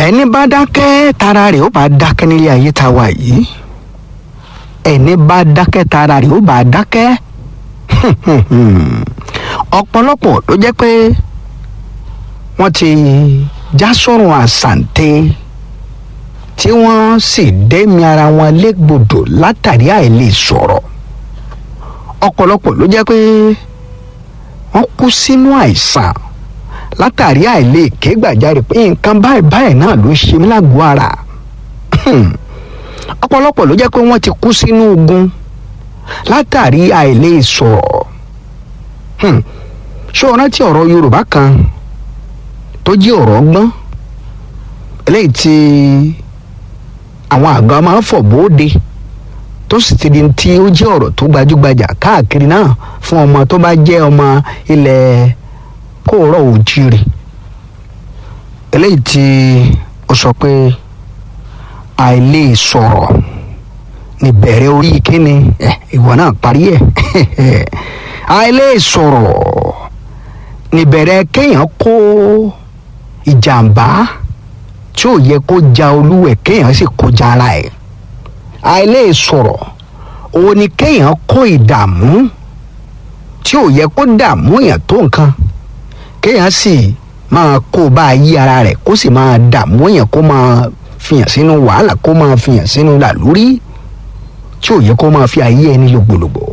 ẹni bá dákẹ́ tara rẹ̀ ó bá dákẹ́ nílé ayé tá a wà yìí ẹni bá dákẹ́ tara rẹ̀ ó bá dákẹ́ ọ̀pọ̀lọpọ̀ ló jẹ́ pé wọ́n ti já sọ́run àsàǹtẹ̀ tí wọ́n sì dẹ́mi ara wọn légbodò látàrí àìlè sọ̀rọ̀ ọ̀pọ̀lọpọ̀ ló jẹ́ pé wọ́n kú sínú àìsàn látàrí àìlè ké gbàjarè pé nǹkan báyìí báyìí náà ló ṣe mí lágọ̀ọ́ ara ọ̀pọ̀lọpọ̀ ló jẹ́ pé wọ́n ti kú sínú ogun látàrí àìlè sọ̀rọ̀ ṣé o rántí ọ̀rọ̀ Yorùbá kan tó jẹ́ ọ̀rọ̀ ọgbọ́n eléyìí tí àwọn àgbà máa ń fọ̀ bóde tó sì ti di tí ó jẹ́ ọ̀rọ̀ tó gbajúgbajà káàkiri náà fún ọmọ tó bá jẹ́ ọmọ ilẹ̀ kóòrọ̀ òjìrì eléyìí tí ó sọ pé àìlè sọ̀rọ̀ níbẹ̀rẹ̀ orí kíni ìwọ náà parí ẹ̀ àìlè sọ̀rọ̀ níbẹ̀rẹ̀ kéèyàn kó ìjàmbá tí ò yẹ kó ja olúwẹ̀ kéèyàn sì kó ja ara ẹ̀ àìlè sọ̀rọ̀ òun ni kéèyàn kó ìdààmú tí ò yẹ kó dààmú èèyàn tó nǹkan kéèyàn sì máa kó bá a yí ara rẹ̀ kó sì máa dààmú èèyàn kó máa fìyàn sínú wàhálà kó máa fìyàn sínú làlúrí tí ò yẹ kó máa fi ayé ẹni lògbòlògbò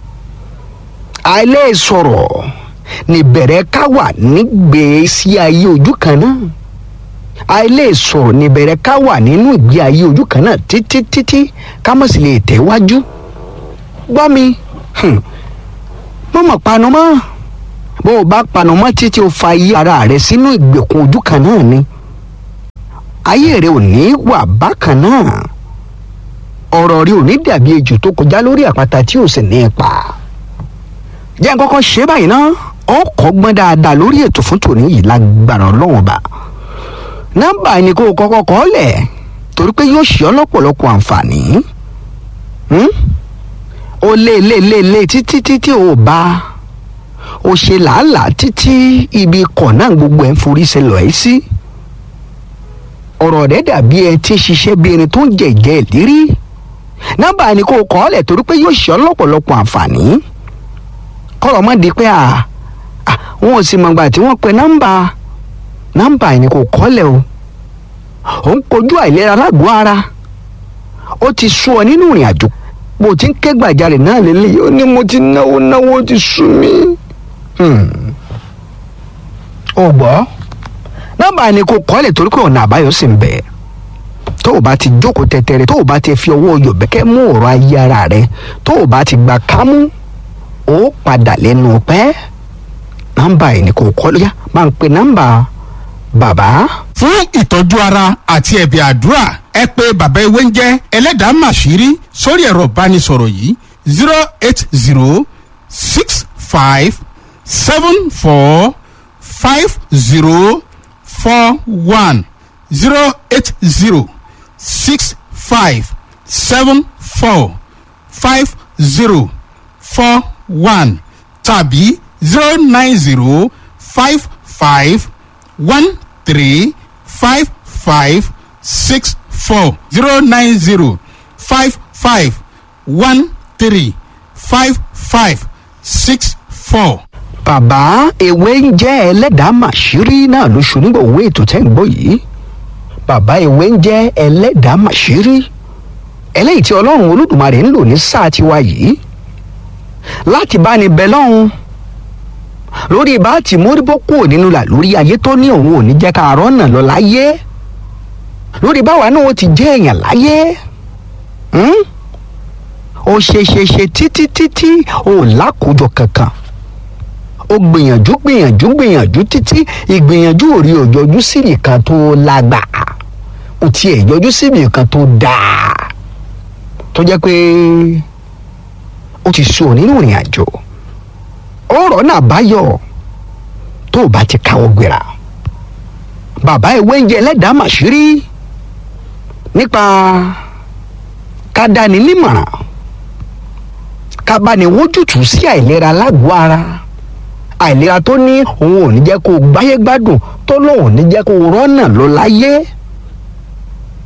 àìlè sọ̀rọ̀ níbẹ̀rẹ̀ ká wà nígbèésí ayé ojú kan náà àìlè sọ̀rọ̀ níbẹ̀rẹ̀ ká wà nínú ìgbé ayé ojú kan náà títí títí ká mọ̀ sí lè tẹ̀wájú gbọ́ mi mọ̀mọ̀ panu mọ́ bó o bá panu mọ́ títí o fa ayé ara rẹ sínú ìgbèkùn ojú kan náà ni ayé rẹ ò ní wà bákan náà ọ̀rọ̀ rẹ ò ní dàbí ejò tó kọjá lórí àpáta tí ò sì ní ipa jẹ́ n kọ́kọ́ ṣe báyìí ná ọkọ̀ gbọ́n dáadáa lórí ètò fún tòní yìí lágbára ọlọ́run ọba nọ́mbà ni kó o kọ́kọ́ kọ́ lẹ̀ torí pé yóò ṣe ọ́ lọ́pọ̀lọpọ̀ àǹfààní o lé lé lé lé títí títí o bá o ṣe làálàá títí ibi ikọ̀ náà gbogbo ẹ̀ ń forí ṣe lọ ẹ́ sí ọ̀rọ̀ rẹ̀ dàbí ẹ tí ń ṣiṣẹ́ bí ẹni tó ń jẹ ìjẹ́ ìlérí nọ́mbà ni kó o kọ́ lẹ̀ torí pé yóò ṣe ọ́ lọ́pọ̀lọpọ̀ àǹfààní kọ́rọ̀ mọ́ di pé à wọn ò sì mọ̀gbà tí wọ́n pe nọ́mbà nọ́mbà yìí ni kò kọ́lẹ̀ o ò ń kojú àìlera lágọ̀ọ́ ara ó ti sú ọ nínú ìrìn àjò bó ti ń ké gbàjarè náà lélẹ́yìí ó ní mo ti náwó náwó ó ti sú mi. ó gbọ́ nọ́mbà yìí ni kò kọ́lẹ̀ torí pé ọ̀nà àbáyọ sì ń bẹ tó o bá ti jókòó tẹ́tẹ́rẹ́ tó o bá ti fi ọwọ́ yọ̀bẹ́kẹ́ mú ọ̀rọ̀ ayé ara rẹ tó o bá ti gbà kámú ó padà lẹ́nu pẹ́ nọ́mbà yìí ni kò kọ́ lóyá máa ń pe nọ́mbà bàbá. fún ìtọ́jú ara àti ẹ̀bẹ̀ àdúrà ẹ pé bàbá ewé ń jẹ́ ẹlẹ́dàá màṣírí sórí ẹ̀rọ ìbánisọ̀rọ̀ yìí zero eight zero six five seven four five zero four one zero eight zero six five seven four five zero four one tàbí zero nine zero five five one three five five six four zero nine zero five five one three five five six four. bàbá ewé ń jẹ́ ẹlẹ́dàá màṣírí náà ló ṣonígbà owó ètò tẹ́ ń gbọ́ yìí bàbá ewé ń jẹ́ ẹlẹ́dàá màṣírí eléyìí tí ọlọ́run olódùmarè ń lò ní sáà tiwa yìí láti bá ní bẹ lọ́hùn lórí bá ti móríbó kúrò nínú là lórí ayé tó ní òun ò ní jẹ́ ká rọ́nà lọ láyé lórí báwa náà ó ti jẹ́ èèyàn láyé ó ṣe ṣe ṣe títí títí ó lákòójọ kankan ó gbìyànjú gbìyànjú gbìyànjú títí ìgbìyànjú ò rí òjọjú síbì kan tó lágbà ó tiẹ̀ yọjú síbì kan tó dáa tó jẹ́ pé ó ti sùn nínú ìrìn àjò ọ̀rọ̀ náà báyọ̀ tó o bá ti káwọ́ gbéra bàbá ìwé ń jẹ ẹlẹ́dàá màṣírí nípa ká dáni nímọ̀ràn ká bá ní wójútùú sí àìlera lágọ̀ọ́ ara àìlera tó ní òun ò ní jẹ́ kó o gbáyé gbádùn tó lóun ò ní jẹ́ kó o rọ́nà lọ láyé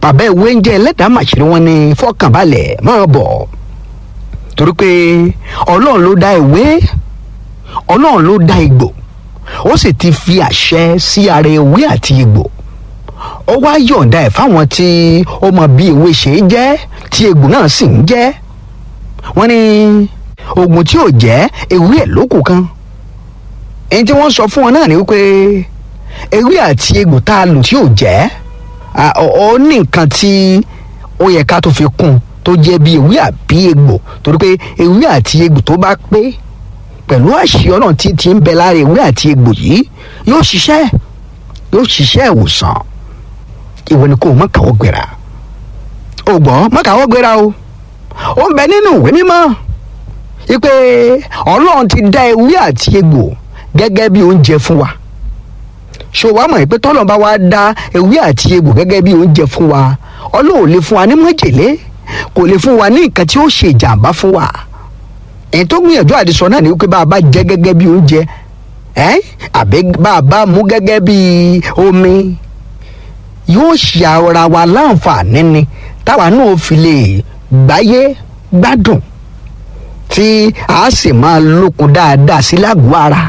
bàbá ìwé ń jẹ́ ẹlẹ́dàá màṣírí wọn ní fọkànbalẹ̀ máa bọ̀ torí pé ọlọ́run ló dá ìwé ọlọ́run ló dá igbó ó sì ti fi àṣẹ sí ara ewé àti igbó ó wá yọ̀ǹda ẹ̀ fáwọn tí ó mọ bí ewé ṣe é jẹ́ tí egbò náà sì ń jẹ́ wọ́n ní oògùn tí ò jẹ́ ewé ẹ̀ lókù kan èyí tí wọ́n sọ fún wọn náà ni wípé ewé àti egbò tá a lò tí ò jẹ́ ó ní nǹkan tí ó yẹ ká tó fi kún tó jẹ́ bí ewé àbí egbò torí pé ewé àti egbò tó bá pé pẹ̀lú àṣì ọlọ́run tí ti ń bẹ lára ewé àti egbò yìí yóò ṣiṣẹ́ yóò ṣiṣẹ́ ìwòsàn ìwọ ni kò mọ kàwọ́ gbéra o gbọ́ mọ kàwọ́ gbéra o ó ń bẹ nínú ìwé mímọ́ wípé ọlọ́run ti dá ewé àti egbò gẹ́gẹ́ bí oúnjẹ fún wa ṣé o wá mọ̀ pé tọ́lọ̀ bá wá dá ewé àti egbò gẹ́gẹ́ bí oúnjẹ fún wa ọlọ́run ò lè fún wa ní májèlé kò lè fún wa ní nǹkan tí ó ṣe ìjàmbá fún wa èyí tó gbìyànjú àdìsọ náà ni wípé bá a bá jẹ gẹ́gẹ́ bí oúnjẹ ẹ́ àbí bá a bá mú gẹ́gẹ́ bí omi yóò ṣe ara wa láǹfààní ni táwa náà fi lè gbáyé gbádùn tí a sì máa lókun dáadáa sí lágọ̀ọ́ ara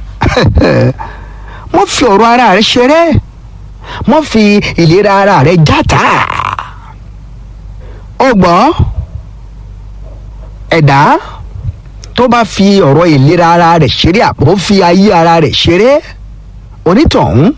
mo fi ọ̀rọ̀ ara rẹ ṣeré mo fi ìlera ara rẹ játa ọgbọ́n ẹ̀dá tó bá fi ọ̀rọ̀ ìlera ara rẹ̀ ṣeré àbò fi ayé ara rẹ̀ ṣeré onítọ̀hún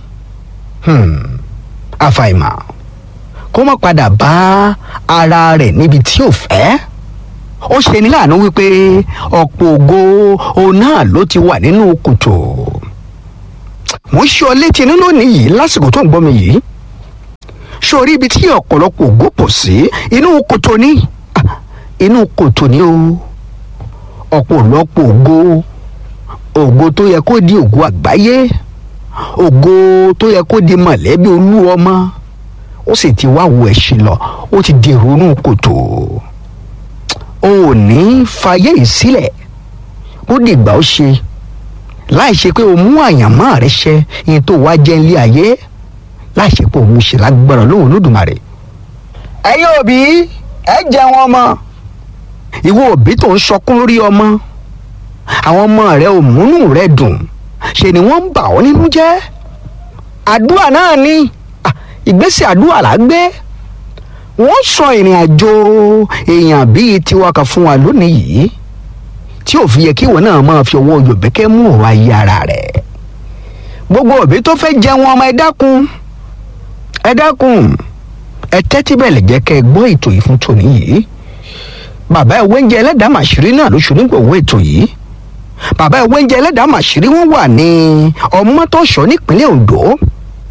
àfàìmọ̀ kó má padà bá ara rẹ̀ níbi tí ò fẹ́ ó ṣe ní láàánú wípé ọ̀pọ̀ ògo òun náà ló ti wà nínú kòtò mo ń ṣe ọ létí inú lónìí yìí lásìkò tó ń gbọ́ mi yìí sórí ibi tí ọ̀pọ̀lọpọ̀ ògo pọ̀ sí inú kòtò ní inú kòtò ní o ọ̀pọ̀lọpọ̀ ògo ògo tó yẹ kó di ògo àgbáyé ògo tó yẹ kó di mọ̀lẹ́bí olú ọmọ ó sì ti wá wo ẹ̀sìn lọ ó ti di ìrònú kòtò o ò ní fàyè yìí sílẹ̀ ó dìgbà ó ṣe láì ṣe pé o mú àyànmọ́ rẹ ṣẹ ìyẹn tó wá jẹ́ ilé ayé láì ṣe pé o mú ṣe lágbára lóhùn lódùmarè. ẹ̀yin òbí ẹ jẹun ọmọ ìwọ òbí tó ń sọkún lórí ọmọ àwọn ọmọ rẹ ò múnú rẹ dùn ṣe ni wọ́n ń bà ọ́ nínú jẹ́ àdúrà náà ni ìgbésẹ̀ àdúrà là á gbé wọ́n sọ ìrìn àjò èèyàn bíi tiwa kan fún wa lónìí yìí tí ò fi yẹ kí ìwọ náà máa fi ọwọ́ yòbẹ́kẹ́ mú ọ̀rọ̀ ayé ara rẹ̀ gbogbo òbí tó fẹ́ jẹun ọmọ ẹ dákun ẹ dákun ẹ tẹ́tí bẹ̀lẹ̀ jẹ́ kẹ́ ẹ gbọ́ ètò yìí fún tòní yìí bàbá ẹ̀ wẹ́ńjẹ ẹlẹ́dàá màṣírí náà ló ṣe onígbòwó ètò yìí bàbá ẹ̀ wẹ́ńjẹ ẹlẹ́dàá màṣírí wọ́n wà ní ọmọtọ́ṣọ́ nípínlẹ̀ Ondo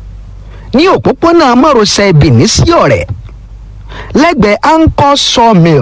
ní òpópónà márosẹ̀ Benin sí ọ̀rẹ́ lẹ́gbẹ̀ẹ́ anchor sawmill